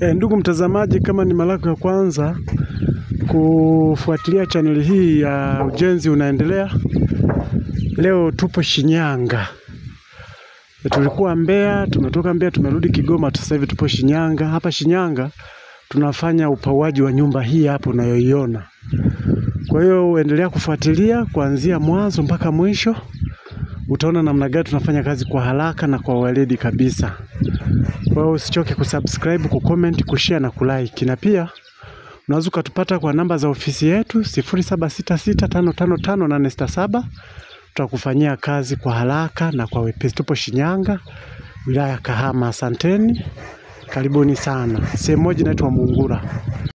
E, ndugu mtazamaji, kama ni mara yako ya kwanza kufuatilia chaneli hii ya Ujenzi Unaendelea, leo tupo Shinyanga. E, tulikuwa Mbeya, tumetoka Mbeya tumerudi Kigoma, sasa hivi tupo Shinyanga. Hapa Shinyanga tunafanya upauaji wa nyumba hii hapo unayoiona. Kwa hiyo uendelea kufuatilia kuanzia mwanzo mpaka mwisho, utaona namna gani tunafanya kazi kwa haraka na kwa weledi kabisa. Kwa hiyo usichoke kusubscribe, kucomment, kushare na kulike. Na pia unaweza ukatupata kwa namba za ofisi yetu 0766555867. Tutakufanyia kazi kwa haraka na kwa wepesi. Tupo Shinyanga, wilaya ya Kahama. Asanteni, karibuni sana. Sehemu moja inaitwa Mungura.